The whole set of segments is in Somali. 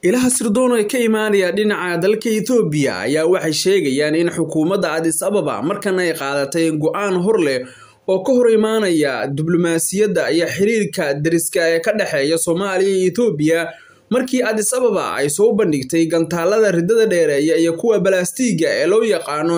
ilaha sirdoon ee ka imaanaya dhinaca dalka Ethiopia ayaa waxay sheegayaan in xukuumadda Addis Ababa markan ay qaadatay go'aan hor leh oo ka hor imaanaya diblomaasiyadda iyo xiriirka dariska ee ka dhexeeya Soomaaliya iyo Ethiopia markii Addis Ababa ay soo bandhigtay gantaalada ridada dheereeya iyo kuwa balaastiga ee loo yaqaano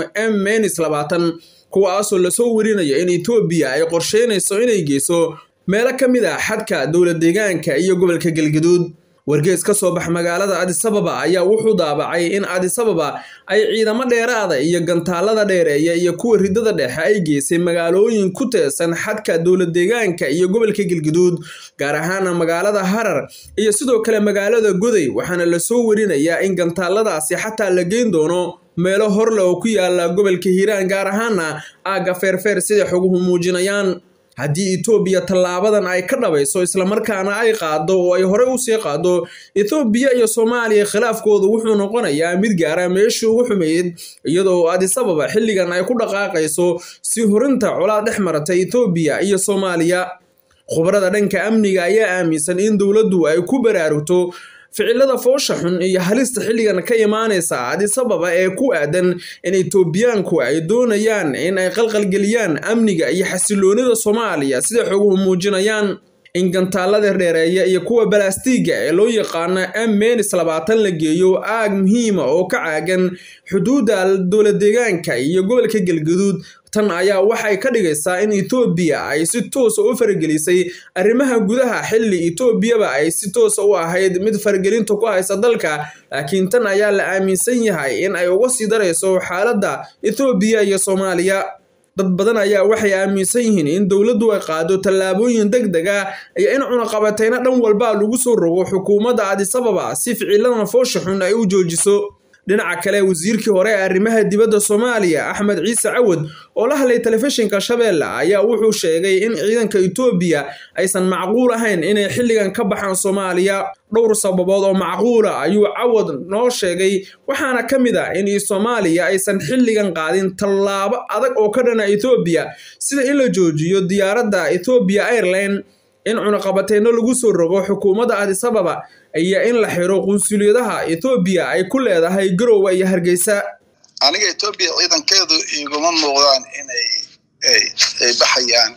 M-20 kuwaasoo lasoo warinayo in Ethiopia ay qorsheynayso inay geyso meelo ka mid ah xadka dowlad deegaanka iyo gobolka Galgaduud wargees ka soo bax magaalada Addis Ababa ayaa wuxuu daabacay in Addis Ababa ay ciidamo dheeraada iyo gantaalada dheereeya iyo kuwa ridada dhexe ay geysay magaalooyin ku teesan xadka dowlad deegaanka iyo gobolka Galgaduud gaar ahaan magaalada Harar iyo sidoo kale magaalada Goday waxaana la soo warinayaa in gantaaladaasi xataa la geyn doono meelo horle oo ku yaala gobolka Hiiraan gaar ahaana aaga feerfeer sida xoguhu muujinayaan haddii Ethiopia tallaabadan ay ka dhabayso islamarkaana ay qaado oo ay hore u sii qaado Ethiopia iyo Soomaaliya khilaafkoodu wuxuu noqonayaa mid gaara meeshii ugu xumeyd iyadoo Addis Ababa xilligan ay ku dhaqaaqayso si horinta colaad dhex maratay Ethiopia iyo Soomaaliya khubarada dhanka amniga ayaa aaminsan in dowladdu ay ku baraarugto ficilada foosha xun iyo halista xilligan ka imaanaysa Addis Ababa ee ku aadan in Etoobiyaanku ay doonayaan in ay qalqalgeliyaan amniga iyo xasiloonida Soomaaliya sida xoguhu muujinayaan in gantaalada dheereeya iyo kuwa balaastiga ee loo yaqaano M-20 la geeyo aag muhiima oo ka caagan xuduudda dowlad deegaanka iyo gobolka Galgaduud tan ayaa waxay ka dhigaysaa in Ethiopia ay si toos u faragelisay arrimaha gudaha xilli Ethiopia ay si toos u ahayd mid faragelinta ku haysa dalka laakiin tan ayaa la aaminsan yahay in ay uga sii darayso xaaladda Ethiopia iyo Soomaaliya dad badan ayaa waxay aaminsan yihiin in dowladdu ay qaado tallaabooyin degdeg ah iyo in cunaqabatayna dhan walba lagu soo rogo xukuumadda Addis Ababa si ficiladan foosha xun ay u joojiso dhinaca kale wasiirkii hore ee arrimaha dibadda Soomaaliya Axmed Ciise Cawad oo la hadlay telefishinka Shabeelle ayaa wuxuu sheegay in ciidanka Ethiopia aysan macquul ahayn inay xilligan ka baxaan Soomaaliya dhowr sababood oo macquul ah ayuu Cawad noo sheegay waxaana ka mid ah in Soomaaliya aysan xilligan qaadin tallaabo adag oo ka dhana Ethiopia sida in la joojiyo diyaaradda Ethiopia Airlines in cunaqabateyno lagu soo rogo xukuumadda Addis Ababa iyo in la xiro qunsuliyadaha Ethiopia ay ku leedahay Garowe iyo Hargeysa aniga Ethiopia ciidankeedu iguma muuqdaan inay ay baxayaan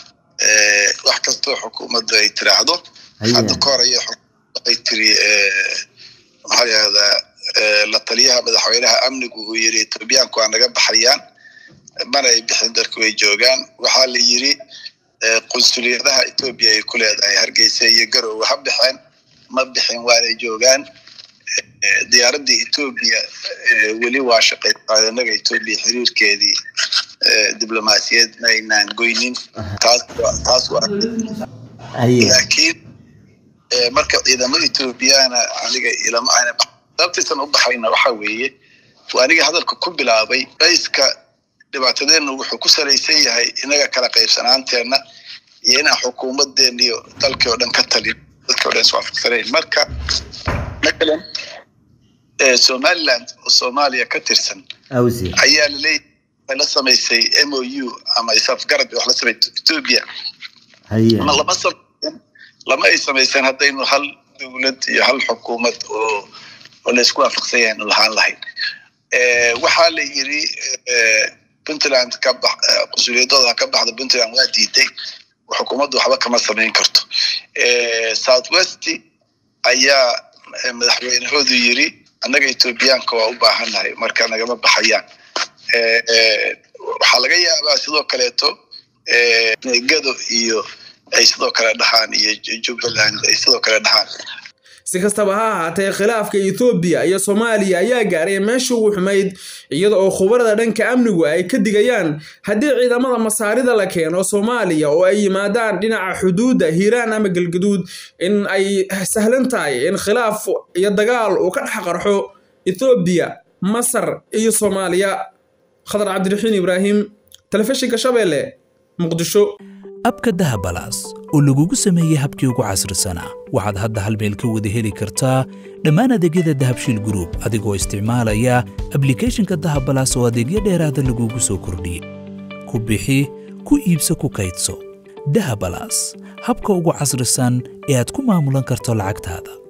wax kastoo xukuumaddu ay tiraahdo hadda ka hor ayay ay tiri maxaa yahdaa la taliyaha madaxweynaha amnigu uu yiri Ethiopiaanku waa naga baxayaan mana ay bixin dalku way joogaan waxaa la yiri qunsuliyadaha Ethiopia ay ku leedahay Hargeysa iyo Garowe ha bixeen ma bixin waanay joogaan diyaaraddii Ethiopia weli waa shaqaysaa inaga Ethiopia xiriirkeedii diblomaasiyad ma aynaan goynin taas taas waa laakiin marka ciidamada Ethiopiana aniga ilama ayna sababtiisan u baxayna waxa weeye waa aniga hadalka ku bilaabay raiska dhibaatadeennu wuxuu ku salaysan yahay inaga kala qaybsanaanteenna iyo inaan xukuumadeenna iyo dalkii oo dhan ka talin dadkii o dhan iswaafaqsanayn marka matalan somaliland oo soomaaliya ka tirsan ayaa laleeyahay la samaysay m o u ama isafgarad wax la samaysay ethiopia ma lama samaysan lama ay samaysan haddaynu hal dowlad iyo hal xukuumad oo oo la isku waafaqsan yahay lahaan lahayn waxaa la yiri puntland ka bax qusuliyadooda ka baxda puntland waa diiday xukuumaddu waxba kama samayn karto south west ayaa madaxweynahoodu yiri annaga ethoobiyaanka waa u baahannahay marka nagama baxayaan waxaa laga yaabaa sidoo kaleeto gado iyo ay sidoo kale dhahaan iyo jubbaland ay sidoo kale dhahaan si kastaba ha ahaatee khilaafka Ethiopia iyo Soomaaliya ayaa gaaray meeshii ugu xumayd iyada oo khubarada dhanka amnigu ay ka digayaan haddii ciidamada masaarida la keeno Soomaaliya oo ay yimaadaan dhinaca xuduudda Hiiraan ama Galgaduud in ay sahlan tahay in khilaaf iyo dagaal uu ka dhex qarxo Ethiopia Masar iyo Soomaaliya Khadar Cabdiraxiin Ibraahim telefishinka Shabeelle Muqdisho abka dahabalaas oo lagugu sameeyey habkii ugu casrisanaa waxaad hadda hal meel ka wada heli kartaa dhammaan adeegyada dahabshiil gruub adigoo isticmaalaya ablikhethonka dahabalaas oo adeegyo dheeraada lagugu soo kordhiyey ku bixi ku iibso ku kaydso dahabalaas habka ugu casrisan ee aad ku maamulan karto lacagtaada